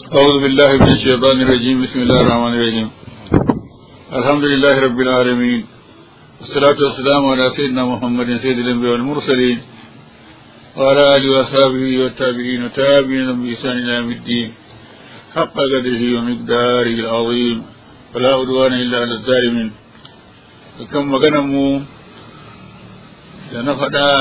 أعوذ بالله من الشيطان الرجيم بسم الله الرحمن الرحيم الحمد لله رب العالمين والصلاة والسلام على سيدنا محمد سيد الأنبياء والمرسلين وعلى آله وأصحابه والتابعين وتابعين بإحسان إلى يوم الدين حق قدره ومقداره العظيم فلا عدوان إلا على الظالمين وكم مغنمو لنفدا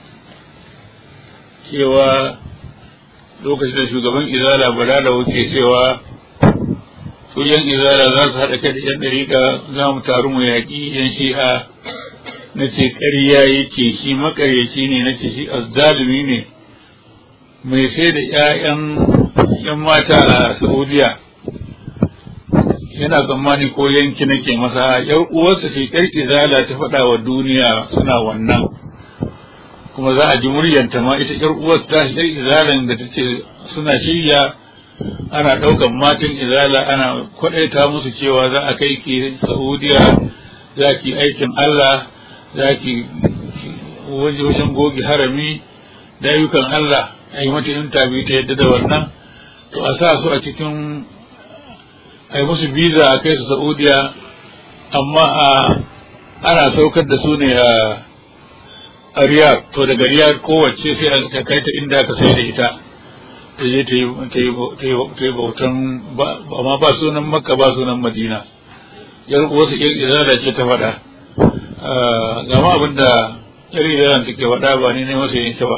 cewa lokacin da shugaban izala balala wuce cewa su yan izala za su haɗa kai da yan ɗariƙa za mu taru mu yaƙi yan shi'a na ce ƙarya yake shi makaryaci ne na ce shi azzalumi ne mai sai da ƴaƴan yan mata a saudiya yana tsammani ko yanki nake masa yar uwarsa ce ƴar izala ta faɗa wa duniya suna wannan kuma za a ji muryanta ma ita ƴar uwar ta ƴar izalan da ta ce suna shirya ana ɗaukan matan izala ana kwaɗaita musu cewa za a kai ki saudiya za ki aikin allah za ki wajen goge harami da ayyukan allah a yi mata intabi ta yadda da wannan to a sa su a cikin a yi musu biza a kai su saudiya amma a ana saukar da su ne a a riyad to daga riyad kowace sai a kai ta inda aka sai da ita ta je ta yi bautan amma ba sunan makka ba sunan madina yar wasu yar izala ce ta faɗa gama abin da yar izala take faɗa ba ni ne masa yin ta ba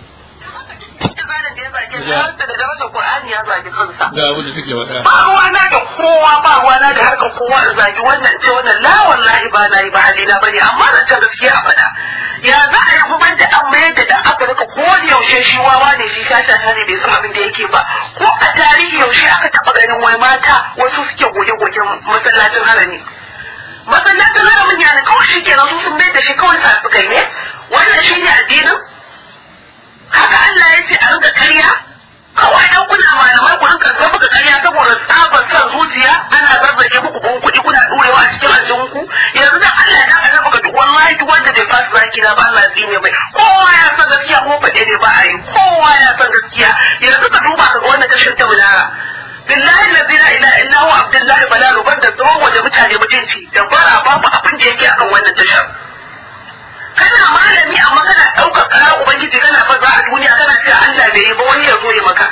ga abin da take faɗa ba ruwana da kowa ba ruwana da harkar kowa da zagi wannan ce wannan la wallahi ba na yi ba halina bane amma da ta gaskiya a faɗa ya za a yi kuma da an mayar da dan afirka ko da yaushe shi wawa ne shi shasha ne bai san abin da yake ba ko a tarihi yaushe aka taɓa ganin wai mata wasu suke goge-goge masallacin harami masallacin haramin ya ne kawai shi kenan su sun mayar da shi kawai sa suka yi wannan shi ne addinin haka Allah ya ce a rinka karya kawai dan kuna malamai ku rinka ga muka karya saboda tsabar son zuciya ana zazzage muku kun kuɗi kuna ɗorewa a cikin aljihunku yanzu dan Allah ya daga maka duk wallahi duk wanda bai fasa zaki na ba Allah tsine mai kowa ya san gaskiya ko faɗe ne ba a yi kowa ya san gaskiya yanzu ka duba ka ga wannan kashin ta bulara billahi allazi la ilaha illa huwa abdullahi balalu banda tsawon waje mutane mutunci da bara babu abin da yake akan wannan tashar kana malami amma kana ɗaukar ƙarar ubangiji kana faza a duniya kana cewa Allah bai yi ba wani ya zo ya maka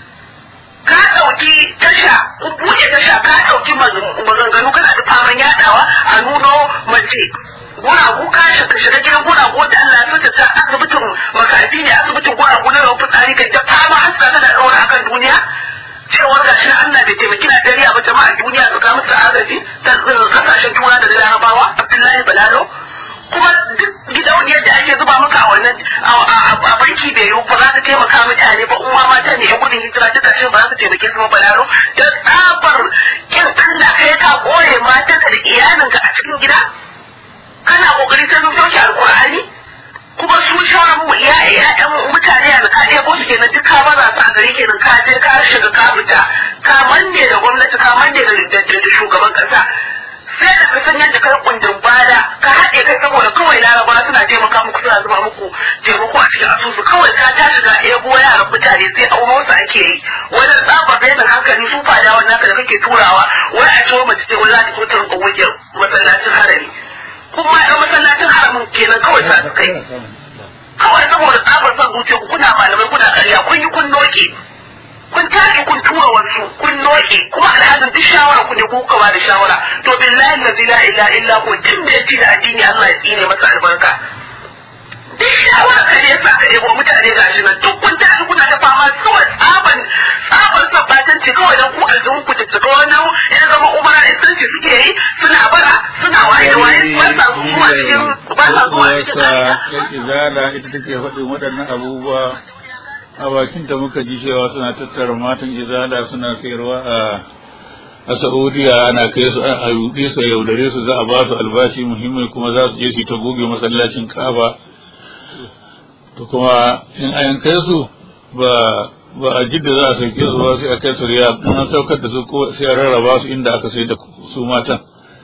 ka ɗauki tasha buɗe tasha ka ɗauki maganganu kana da faman yaɗawa a nuno mace guragu ka shiga gidan guragu da Allah ya ta asibitin makafi ne asibitin guragu na rawu fitsari kai ta fama haska kana ɗaura akan duniya cewar gashi na Allah bai taimaki na dariya ba jama'a duniya su ga musu agaji ta kasashen tura da larabawa Abdullahi Balalo kuma duk gidauniyar da ake zuba maka a wannan a banki bai yiwu ba za ka taimaka mutane ba uwa mata ne yan gudun hijira duka shi ba za ka taimake su ba balaro da tsabar kin Allah kai ka kore matanka da iyalinka a cikin gida kana kokari sai sun sauke alkur'ani kuma su shawarar mu iya ƴaƴan mutane da ka ɗebo su kenan duk ka baza su a gari kenan ka je ka shiga ka fita ka manne da gwamnati ka manne da shugaban ƙasa sai da ka san yadda kai kundin bada ka haɗe kai saboda kawai laraba suna taimaka muku suna zuba muku taimako a cikin asusu kawai ka ta shiga ebo yaran mutane sai auno su ake yi wani tsabar bayan hankali su fada wannan haka da kake turawa wai a ciwo mace ce wani za ta so ta rinka wuce masallacin harami kuma ɗan masallacin haramin kenan kawai sa su kai kawai saboda tsabar son zuciya kuna malamai kuna ƙarya kun yi kun noke kun tashi kun tura wasu kun noke kuma alhazin duk shawara ku ne ku kawa da shawara to billahi allazi la ilaha illa hu tun da yake da addini Allah ya tsine masa albarka duk shawara ka ne sa ka yabo mutane ga shi nan duk kun tashi kuna da fama kawai tsaban tsaban sabbatanci kawai dan ku aljihun ku tattaka wannan ya zama umara isanci suke yi suna bara suna waye waye ba sa zuwa cikin ba sa zuwa cikin izala ita take faɗin waɗannan abubuwa a bakin ta muka ji cewa suna tattara matan izala suna sayarwa a a Saudiya ana kai su a yuɗe su yaudare su za a ba su albashi muhimmi kuma za su je su ta goge masallacin Kaaba to kuma in an kai su ba ba a jidda za a sauke su ba sai a kai su riyad in an saukar da su ko sai a rarraba su inda aka sai da su matan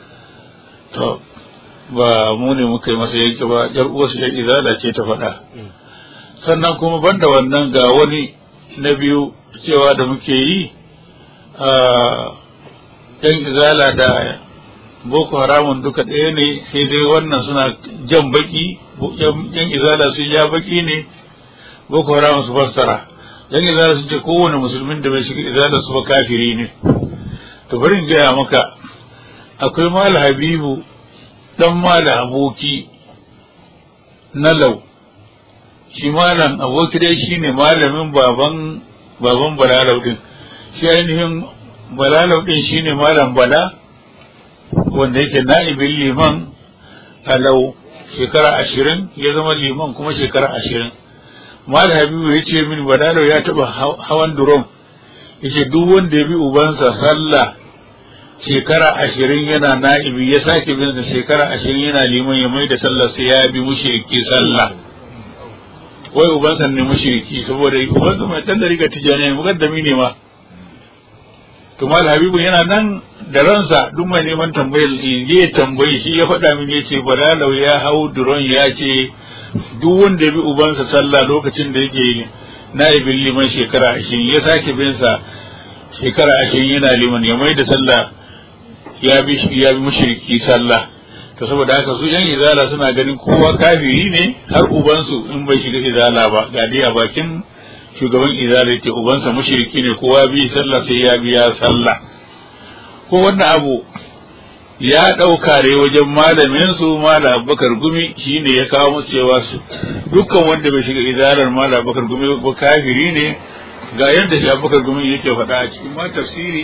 to ba mu ne muka yi masa yanke ba yar uwarsu yar izala ce ta faɗa sannan kuma banda wannan ga wani na biyu cewa da muke yi yan izala da boko haramun duka ɗaya ne sai dai wannan suna jan baki yan izala sun ja baki ne boko haramun su fassara yan izala sun ce kowane musulmin da bai shiga izala su ba kafiri ne to bari in gaya maka akwai mala habibu dan mala aboki na lau shi malam aboki dai shine malamin baban baban balalau din shi ainihin balalau din shine malam bala wanda yake na'ibin liman alau shekara ashirin ya zama liman kuma shekara ashirin malam habibu ya ce min balalau ya taba hawan durom ya ce duk wanda ya bi ubansa sallah shekara ashirin yana na'ibi ya sake bin sa shekara ashirin yana liman ya mai da sallah sai ya bi mushriki sallah wai ubansa ne mushriki saboda ubansa mai dan riga tijani mukaddami ne ma to mal habibu yana nan da ransa duk mai neman tambayar ya tambayi shi ya faɗa min yace balalau ya hau duron ya ce duk wanda ya bi ubansa sallah lokacin da yake na'ibin liman shekara ashirin ya sake bin sa shekara ashirin yana liman ya mai da sallah ya bi ya bi mushriki sallah to saboda haka su yan izala suna ganin kowa kafiri ne har ubansu in bai shiga izala ba ga dai a bakin shugaban izala yake ubansa mushriki ne kowa bi sallah sai ya biya sallah ko wannan abu ya ɗauka ne wajen malamin su malam abubakar gumi shine ya kawo musu cewa su dukkan wanda bai shiga izalar malam abubakar gumi ba kafiri ne ga yadda shi abubakar gumi yake faɗa a cikin ma tafsiri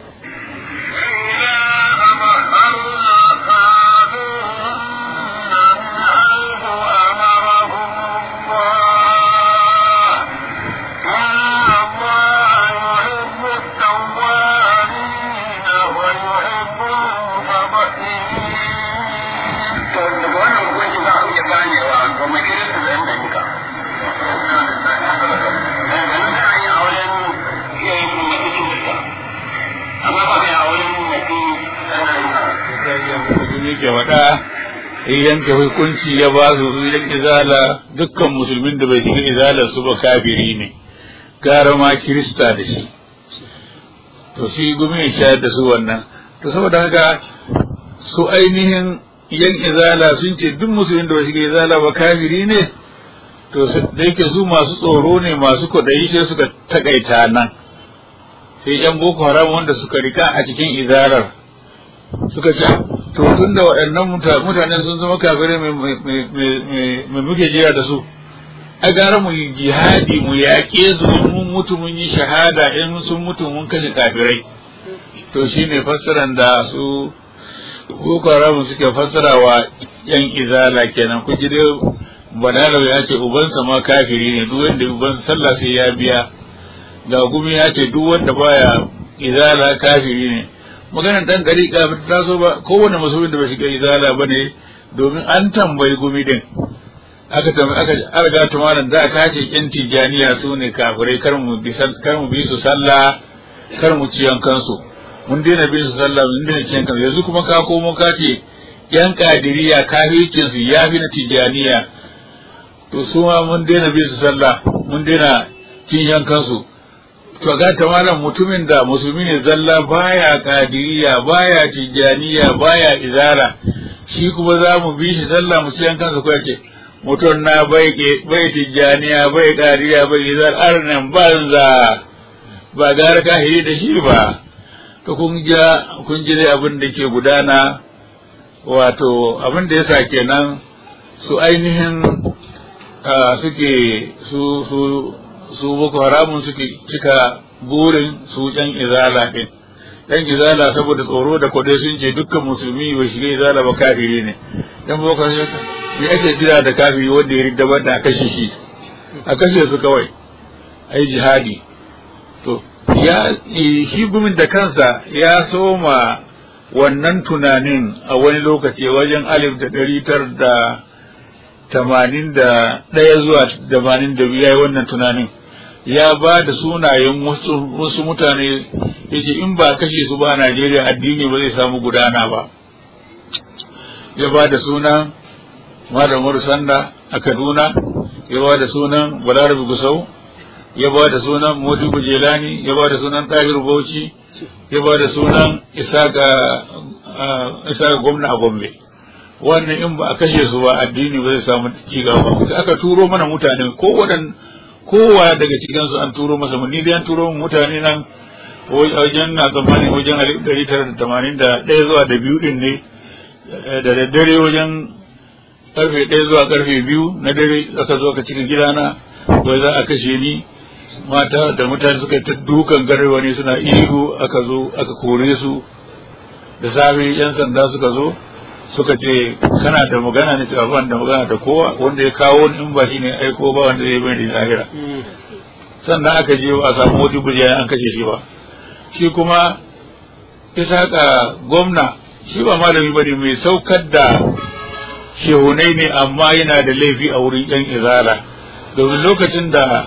yake faɗa yanke hukunci ya ba su su yan izala dukkan musulmin da bai shiga izala su ba kafiri ne gara ma kirista da shi to shi gumi ya shayar da su wannan to saboda haka su ainihin yan izala sun ce duk musulmin da bai shiga izala ba kafiri ne to da yake su masu tsoro ne masu kwaɗayi sai suka takaita nan sai yan boko haram wanda suka rika a cikin izalar suka ce to tun da waɗannan mutane sun zama kafirai mai muke jira da su a gara mu yi jihadi mu yaƙe su in mun mutu mun yi shahada in sun mutu mun kashe kafirai to shine fassaran da su boko haram suke fassara wa yan izala kenan ku ji dai balalau ya ce ubansa ma kafiri ne duk wanda ubansa sallah sai ya biya ga gumi ya ce duk wanda baya izala kafiri ne maganar dan gari ba ta so ba kowane musulmin da bai shiga izala ba ne domin an tambayi gumi din aka tambayi aka arga tumaran da aka ce yan tijaniya su ne kafirai kar mu bi kar mu bi su sallah kar mu ci kansu mun daina bin su sallah mun daina ci kansu yanzu kuma ka komo ka ce yan kadiriya kafircin su ya fi na tijaniya to su ma mun daina bin su sallah mun daina cin kansu to ga ta malam mutumin da musulmi ne zalla baya kadiriya baya tijaniya baya izara shi kuma za mu bi shi sallah mu ciyan kansa ko yace mutum na bai ke bai tijaniya bai kadiriya bai izara arnan banza ba gara kahiri da shi ba to kun ja kun ji dai abin da ke gudana wato abin da yasa kenan su ainihin suke su su su boko haramun suke cika burin su yan izala din yan izala saboda tsoro da kwadai sun ce dukkan musulmi bai shiga izala ba kafiri ne yan boko ne ake jira da kafiri wanda ya ridda da a kashe shi a kashe su kawai ai jihadi to ya shi gumin da kansa ya soma wannan tunanin a wani lokaci wajen alif da ɗari tar da tamanin da ɗaya zuwa tamanin da biyu ya yi wannan tunanin ya ba da sunayen wasu mutane ya ce in ba kashe su ba a Najeriya addini ba zai samu gudana ba ya ba da sunan Malam Sanda a Kaduna ya ba da sunan Balarabe Gusau ya ba da sunan Modibo Jelani ya ba da sunan Tahir Bauchi ya ba da sunan isa ga gwamna a gombe wannan in ba a kashe su ba addini ba zai samu cigaba ba sai aka turo mana mutane ko wadan kowa daga cikin su an turo masa ni dai an turo mutane nan wajen na tsammani wajen alif ɗari tara da tamanin da ɗaya zuwa da biyu ɗin ne da daddare wajen karfe ɗaya zuwa karfe biyu na dare aka zo aka cika gidana wai za a kashe ni mata da mutane suka ta dukan garewa ne suna ihu aka zo aka kore su da safe yan sanda suka zo suka ce kana da magana ne cewa ban da magana da kowa wanda ya kawo ni in ba shi ne aiko ba wanda zai bani lahira sannan aka je a samu wata bujiya an kashe shi ba shi kuma isa ka gwamna shi ba malami bane mai saukar da shehunai ne amma yana da laifi a wurin yan izala domin lokacin da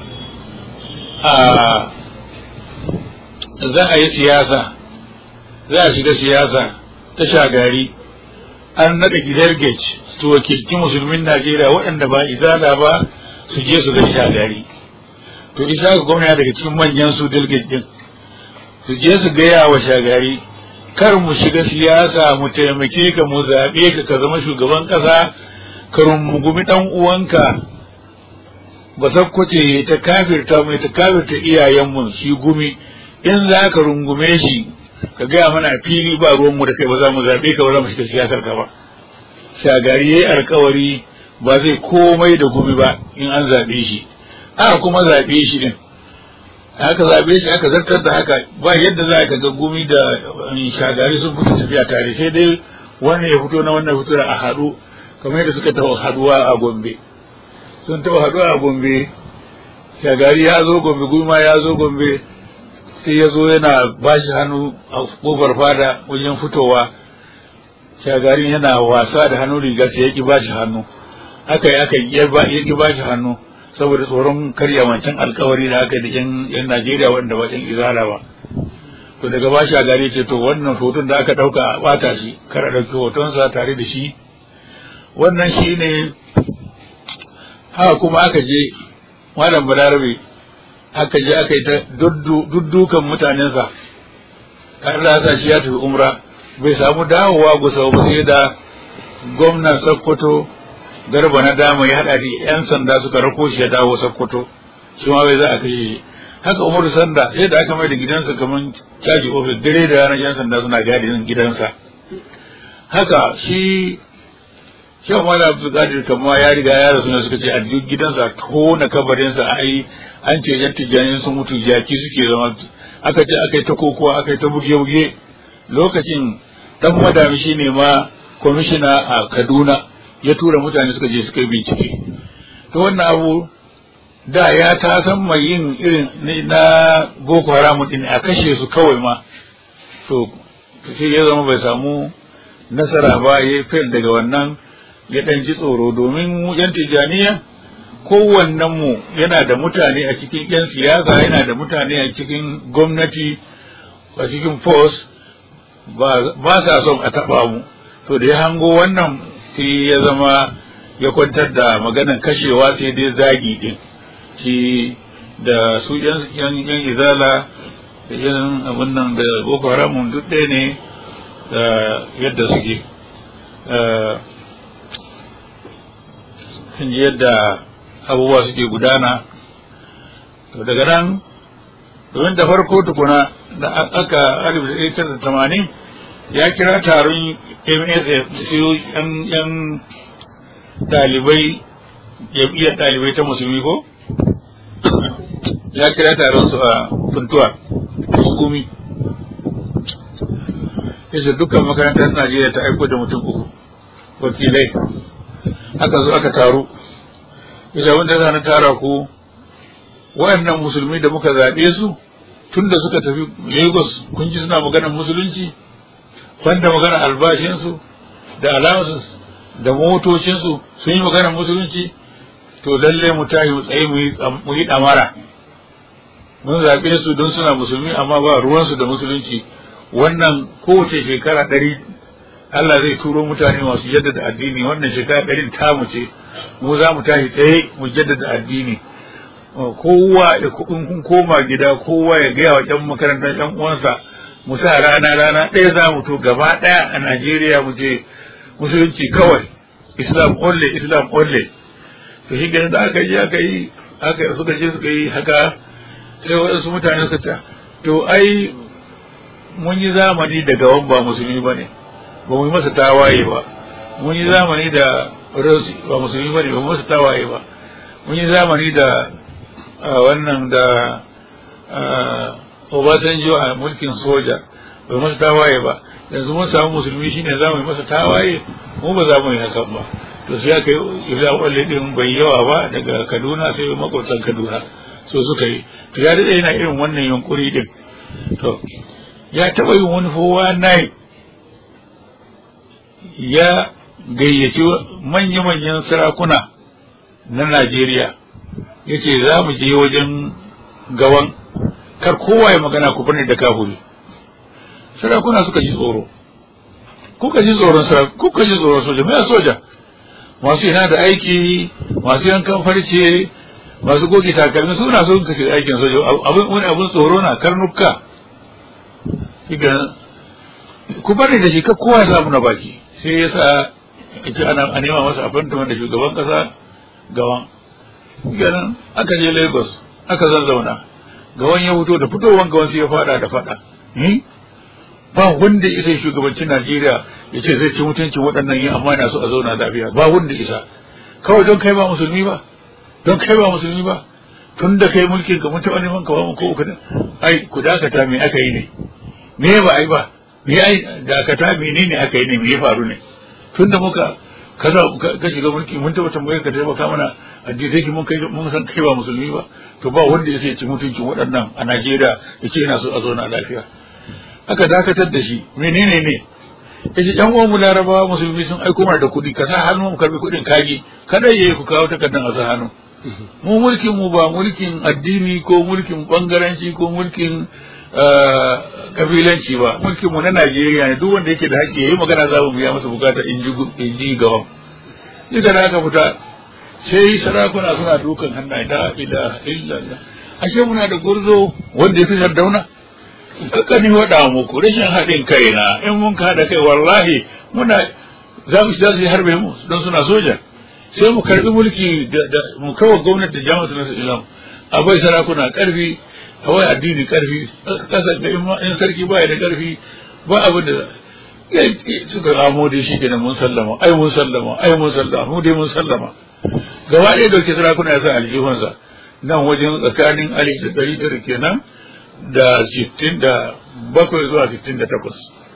za a yi siyasa za a shiga siyasa ta shagari an naɗa gidar gage su wakilci musulmin najeriya waɗanda ba izala ba su je su ga shagari to isa ga gwamna daga cikin manyan su delegate din su je su gaya wa shagari kar mu shiga siyasa mu taimake ka mu zaɓe ka ka zama shugaban ƙasa ka rungumi ɗan uwanka ba sakkwace ta kafirta mai ta kafirta iyayenmu shi gumi in za ka rungume shi ka gaya mana fili ba ruwanmu da kai ba za mu zaɓe ka ba za mu shiga siyasar ka ba shagari ya yi alkawari ba zai komai da gumi ba in an zaɓe shi aka kuma zaɓe shi din aka zaɓe shi aka zartar da haka ba yadda za ka ga gumi da shagari sun fito tafiya tare sai dai wannan ya fito na wannan fito a haɗu kamar yadda suka taɓa haɗuwa a gombe sun taɓa haɗuwa a gombe shagari ya zo gombe gulma ya zo gombe sai ya zo yana ba shi hannu a kofar fada wajen fitowa shagarin yana wasa da hannu riga sai ya ki ba shi hannu aka yi aka ya ki ba shi hannu saboda tsoron karya wancan alkawari da aka da yan Najeriya wanda ba yan izala ba to daga ba shagari ce to wannan hoton da aka ɗauka a ɓata shi kar a ɗauki hotonsa tare da shi wannan shi ne haka kuma aka je malam balarabe aka je aka yi ta duddukan mutanensa Allah sa shi ya tafi umra bai samu dawowa gusau ba sai da gwamnan Sokoto garba na dama ya haɗa shi yan sanda suka rako shi ya dawo Sokoto shi ma bai za a kashe shi haka Umaru Sanda sai da aka mai da gidansa kamar caji ofis dare da ranar yan sanda suna gadin gidansa haka shi shi Umar Abdulkadir kamar ya riga ya rasu ne suka ce a duk gidansa tona kabarinsa ai an ce yan tijjani sun mutu jaki suke zama aka ce aka yi ta kokowa aka yi ta buge-buge lokacin dan madami shi ne ma kwamishina a kaduna ya tura mutane suka je suka yi bincike to wannan abu da ya ta san mai yin irin na boko haram din a kashe su kawai ma to sai ya zama bai samu nasara ba ya fail daga wannan ya ɗan ji tsoro domin mu yan tijjaniya kowannen mu yana da mutane a cikin 'yan siyasa yana da mutane a cikin gwamnati a cikin force ba sa son a taɓa mu to da ya hango wannan sai ya zama ya kwantar da maganan kashewa sai dai zagi din shi da su yan yan izala da yan abin nan da boko haram duk ɗaya ne da yadda suke sun ji yadda abubuwa suke gudana to daga nan domin da farko tukuna da aka alif da tamanin ya kira taron msf su yan dalibai jam'iyyar dalibai ta musulmi ko ya kira taron su a funtuwa hukumi yace dukkan makarantar najeriya ta aiko da mutum uku wakilai aka zo aka taru yace wanda za na tara ku waɗannan musulmi da muka zaɓe su tun da suka tafi lagos kun ji suna maganar musulunci banda maganar albashinsu da allowances da motocinsu sun yi maganar musulunci to lalle mu tashi mu tsaye mu yi ɗamara mun zaɓe su don suna musulmi amma ba ruwansu da musulunci wannan kowace shekara ɗari Allah zai turo mutane masu jaddada addini wannan shekara ɗarin tamu ce mu za mu tashi tsaye mu jaddada addini kowa in kun koma gida kowa ya gaya wa ƴan makarantar ƴan uwansa mu sa rana rana ɗaya za mu to gaba ɗaya a Najeriya mu je musulunci kawai Islam only Islam only to shi da aka je aka yi aka suka je suka yi haka sai waɗansu mutane suka ta to ai mun yi zamani da gawan ba musulmi ba ne ba mu yi masa tawaye ba mun yi zamani da rosi ba musulmi ba ne ba mu masa tawaye ba mun yi zamani da wannan da Obasanjo a mulkin soja bai masa tawaye ba yanzu mun samu musulmi shine za mu yi masa tawaye mu ba za mu yi hakan ba to sai aka yi ila walle din bai yawa ba daga Kaduna sai makwabtan Kaduna so suka yi to ya dade yana irin wannan yunkuri din to ya taba yin wani fowa nai ya gayyaci manya-manyan sarakuna na Najeriya ya ce za mu je wajen gawan kar kowa ya magana ku bane da kafuri sarakuna suka ji tsoro kuka ji tsoron sarakuna kuka ji tsoron soja mai soja masu yana da aiki masu yankan farce masu goge takalmi suna so ka shiga aikin soja abin wani abin tsoro na karnuka kiga ku bari da shi ka kowa ya samu na baki sai ya sa ce ana a nema masa appointment da shugaban kasa gawan ganin aka je lagos aka zazzauna gawan ya fito da fitowan gawan sai ya fada da fada ba wanda isa shugabancin najeriya ya ce zai ci mutuncin waɗannan yin amma na so a zauna lafiya ba wanda isa kawai don kai ba musulmi ba don kai ba musulmi ba tun da kai mulkin ka mutu wani man kawo ko uku ai ku dakata me aka yi ne me ba ai ba me ai dakata menene aka yi ne me ya faru ne tun da muka kaza ka shiga mulki mun taba tambaye ka taimaka mana addinai mun kai mun san kai ba musulmi ba to ba wanda ya sai ci mutuncin waɗannan a Najeriya yace yana so a zauna lafiya aka dakatar da shi menene ne yace yan uwan mu Larabawa musulmi sun aiko mana da kuɗi ka sa hannu mu karbi kuɗin kaji kada yayi ku kawo takardar a sa hannu mu mulkin mu ba mulkin addini ko mulkin bangaranci ko mulkin kabilanci ba mulkin mu na Najeriya ne duk wanda yake da haƙƙi yayi magana za mu biya masa bukata in ji in ji gawan duka da aka fita sai sarakuna suna dukan hannaye da ila illallah ashe muna da gurzo wanda ya fi sardauna haka ni waɗa muku rashin haɗin kai na in mun ka haɗa kai wallahi muna za mu za su harbe mu don suna soja sai mu karbi mulki da mu kawo gwamnati da jama'a na islam a bai sarakuna karfi a wai addini karfi kasa da in sarki baya da karfi ba abin da suka ramo da shi kenan mun sallama ai mun sallama ai mun sallama mu dai mun sallama gaba ɗaya dauke sarakuna ya sa aljihunsa nan wajen tsakanin alif da ɗari tara kenan da sittin da bakwai zuwa sittin da takwas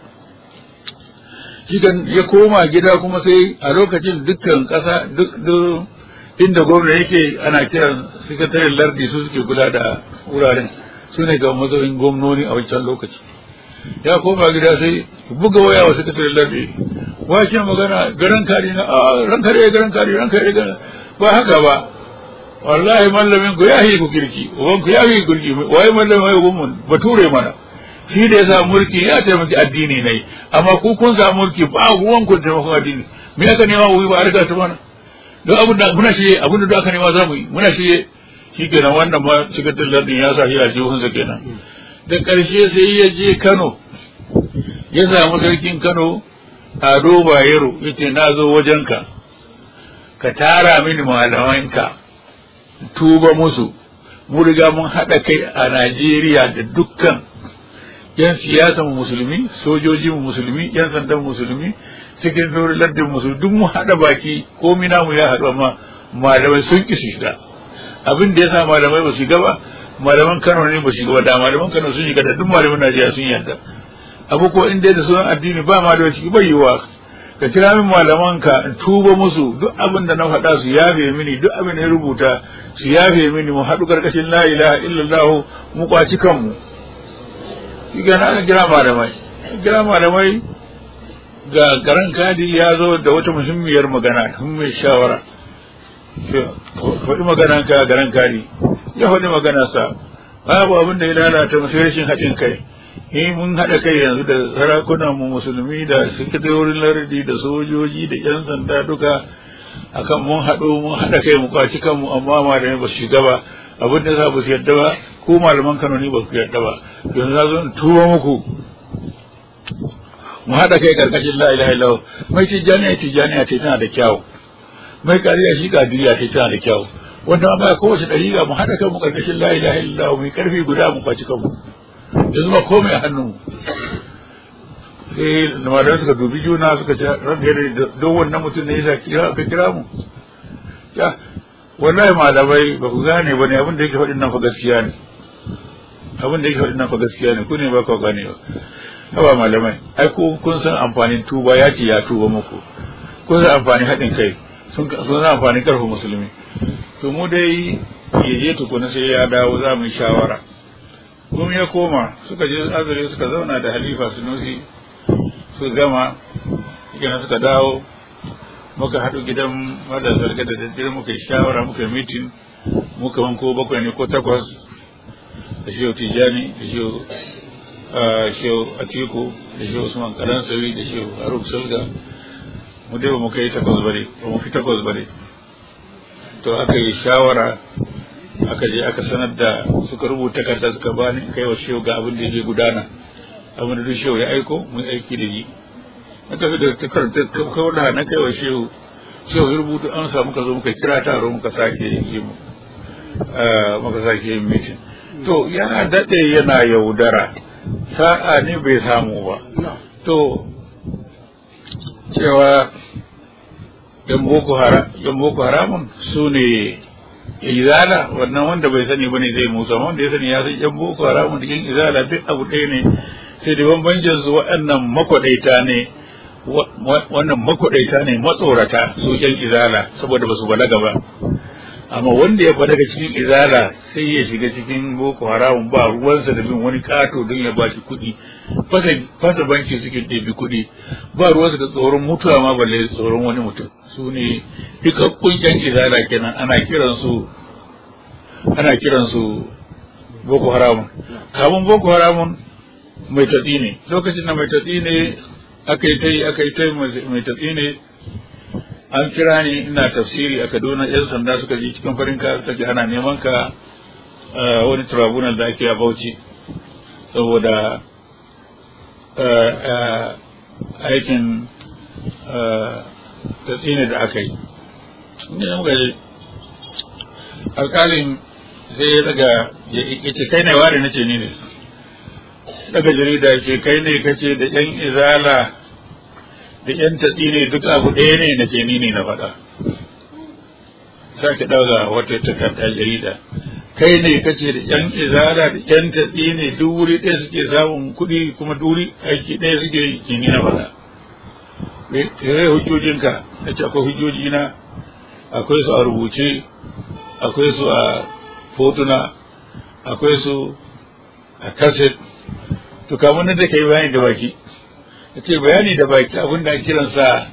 shigan ya koma gida kuma sai a lokacin dukkan ƙasa duk inda gwamna yake ana kiran sakataren lardi su suke kula da wuraren su ne ga mazaunin gwamnoni a wancan lokaci ya koma gida sai buga waya wa sakataren lardi wace magana garan kari na a ran kare garan kari ran kare garan ba haka ba wallahi mallamin ku ya yi ku kirki uban ku ya yi ku kirki wai mallamin wai gwamnan bature mana shi da ya sa mulki ya taimaki addini ne amma ku kun sa mulki ba ruwan ku taimakon addini me aka nema wuri ba a riga ta mana don abin da muna shirye abin da aka nema za mu yi muna shirye shi kenan wannan ma sikatar lardin ya sa shi a jihunsa kenan da ƙarshe sai ya je kano ya samu sarkin kano ado bayero ya ce na zo wajenka ka tara mini malamanka tuba musu mu riga mun haɗa kai a najeriya da dukkan yan siyasan musulmi sojoji musulmi yan sandan musulmi cikin saurin lardin musulmi duk mu haɗa baki ko mina mu ya haɗu amma malamai sun ƙi su shiga abin da ya sa malamai ba su shiga ba malaman kano ne ba su shiga ba da malaman kano sun shiga da duk malaman najeriya sun yarda abu ko in dai da sunan addini ba malamai ciki bai yiwa ka kira min malaman ka in tuba musu duk abin da na faɗa su yafe mini duk abin da ya rubuta su yafe mini mu haɗu karkashin la ilaha illallah mu kwaci kanmu shi ga na kira malamai kira malamai ga garan kadi ya zo da wata muhimmiyar magana mai shawara faɗi maganan ka garan kadi ya faɗi magana sa babu abin da ya lalata masu rashin haɗin kai eh mun haɗa kai yanzu da sarakunan mu musulmi da sakatarorin lardi da sojoji da yan sanda duka akan mun haɗu mun haɗa kai mu kwaci kanmu amma malamai ba su shiga ba abin da za ba su yadda ba ko malaman Kano ne ba su yadda ba yanzu na zo tuwo muku mu haɗa kai karkashin la ilaha illallah mai tijjaniya tijjaniya ce tana da kyau mai kariya shi kadiriya ce tana da kyau wanda amma kowace ɗariƙa mu haɗa kanmu karkashin la ilaha illallah mu karfi guda mu kwaci kanmu yanzu ba komai a hannun sai malamai suka dubi juna suka ce ranka da don wannan mutum ne yasa kira ka kira mu ya wallahi malamai ba ku gane ba ne abin da yake faɗin nan fa gaskiya ne abin da yake faɗin nan fa gaskiya ne ku ne ba ku gane ba haba malamai ai ko kun san amfanin tuba ya ce ya tuba muku kun san amfanin haɗin kai sun san amfanin karfin musulmi to mu dai ya je tukuna sai ya dawo za mu yi shawara kuma ya koma suka je azure suka zauna da halifa sunusi su gama kenan suka dawo muka haɗu gidan madasar da daddare muka yi shawara muka yi mitin muka wanko bakwai ne ko takwas da shi tijani da shi shehu atiku da shi usman kalansawi da shi haruk sulga mu dai ba mu kai takwas bare ba mu fi takwas bare to aka yi shawara aka je aka sanar da suka rubuta takarda suka bani kai wa shehu ga abin da yake gudana abin da duk shehu ya aiko mun aiki da yi na tafi da takarda kawai da na kai wa shehu shehu ya rubuta an samu ka zo muka kira taro muka sake yi mu muka sake yin mitin to yana daɗe yana yaudara sa'a ne bai samu ba to cewa yan boko haramun su ne izala wannan wanda bai sani bane zai musa wanda ya sani ya san yan boko haramun da yan izala duk abu ɗaya ne sai da bambancin su waɗannan makwaɗaita ne wannan makwaɗaita ne matsorata su yan izala saboda ba su balaga ba amma wanda ya balaga cikin izala sai ya shiga cikin boko haramun ba ruwansa da bin wani kato don ya bashi kuɗi fasa banki suke ɗebi kuɗi ba ruwansa da tsoron mutuwa ma balle tsoron wani mutum su ne duka kunyan izala kenan ana kiransu ana kiransu boko haramun kamun boko haramun mai tatsi ne lokacin da mai tatsi ne aka yi ta yi aka yi ta mai tatsi ne an kira ni ina tafsiri a kaduna yan sanda suka ji cikin farin ka suka ji ana neman ka wani tribunal da ake a bauchi saboda aikin tatsine da aka yi inda muka ji alkalin sai ya daga ya ce kai ne ware na ce ni ne daga jarida ce kai ne kace da yan izala da yan tatsine duk abu ɗaya ne na ce ni ne na faɗa sake ɗauka wata takarda jarida kai ne kace da yan izala da yan tatsine duk wuri ɗaya suke samun kuɗi kuma duri aiki ɗaya suke yi ni na faɗa sai hujjojinka na ce akwai hujjojina akwai su a rubuce akwai su a fotuna akwai su a kaset to kamun da ka yi bayani da baki ya ce bayani da baki abin da kiransa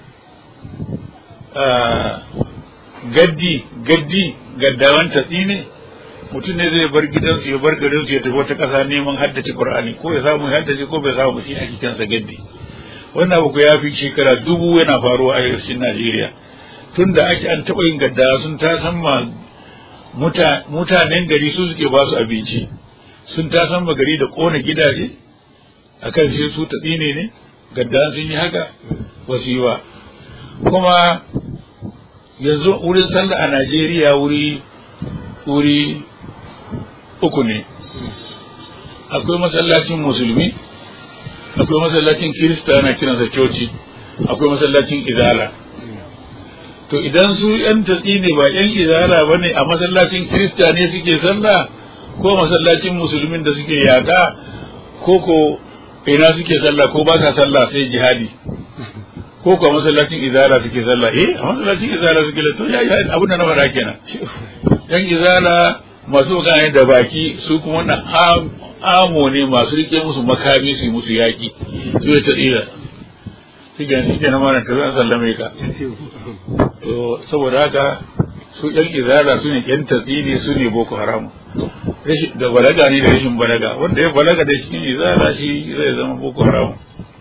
gaddi gaddi gaddawan tatsi ne mutum ne zai bar gidansu ya bar garinsu ya tafi wata ƙasa neman haddace qur'ani ko ya samu haddace ko bai samu shi ake kiransa gaddi wannan abu ya fi shekara dubu yana faruwa a yarshin Najeriya tun da ake an taɓa yin gaddawa sun ta san ma mutanen gari su suke ba su abinci sun ta san ma gari da ƙona gidaje akan sai su ta tsine ne gaddawa sun yi haka wasu yi ba kuma yanzu wurin sallah a Najeriya wuri wuri uku ne akwai masallacin musulmi akwai masallacin kirista ana kiransa coci akwai masallacin izala to idan su yan tatsi ne ba yan izala ba ne a masallacin kirista ne suke sallah ko masallacin musulmin da suke yaƙa ko ko ina suke sallah ko ba sa sallah sai jihadi ko ko masallacin izala suke sallah eh a masallacin izala suke to ya yi abin da na faɗa kenan yan izala masu magana da baki su kuma wannan amo ne masu rike musu makami su yi musu yaƙi zai ta tsira shi ga shi na mana tafi an sallame ka to saboda haka su yan izala su ne yan tatsini su ne boko haram da balaga ne da rashin balaga wanda ya balaga da shi izala shi zai zama boko haram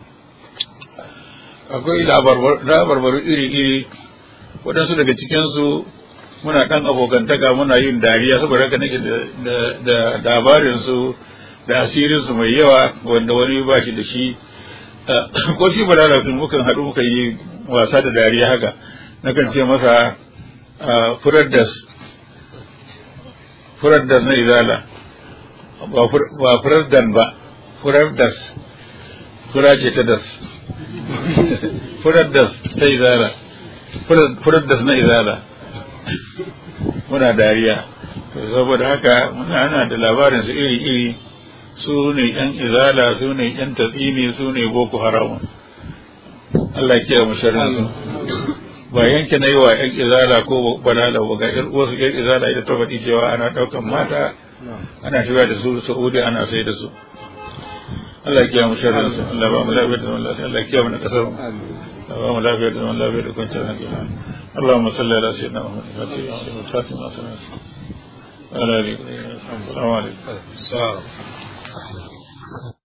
akwai labarbaru iri-iri waɗansu daga cikinsu muna ɗan abokantaka muna yin dariya saboda haka nake da labarinsu da asirinsu mai yawa wanda wani ba shi da shi ko shi balala din mukan haɗu muka yi wasa da dariya haka nakan ce masa furar das furar das na izala ba furar dan ba furar das fura ce ta das furar das ta izala furar das na izala muna dariya saboda haka muna ana da labarin su iri-iri su ne yan izala su ne yan tatsini su ne boko haram Allah ya kiyaye mu sharrin su ba yanke na yi wa yan izala ko balala ba ga yan uwarsu yan izala ita ta faɗi cewa ana ɗaukan mata ana shiga da su Saudi ana sai da su Allah ya kiyaye mu sharrin su Allah ba mu lafiya da zaman lafiya Allah ya kiyaye mu na kasar mu Allah ba mu lafiya da zaman lafiya da kwanciyar hankali اللهم صل على سيدنا محمد الفاتح ما سمعت وعلى اله وصحبه السلام عليكم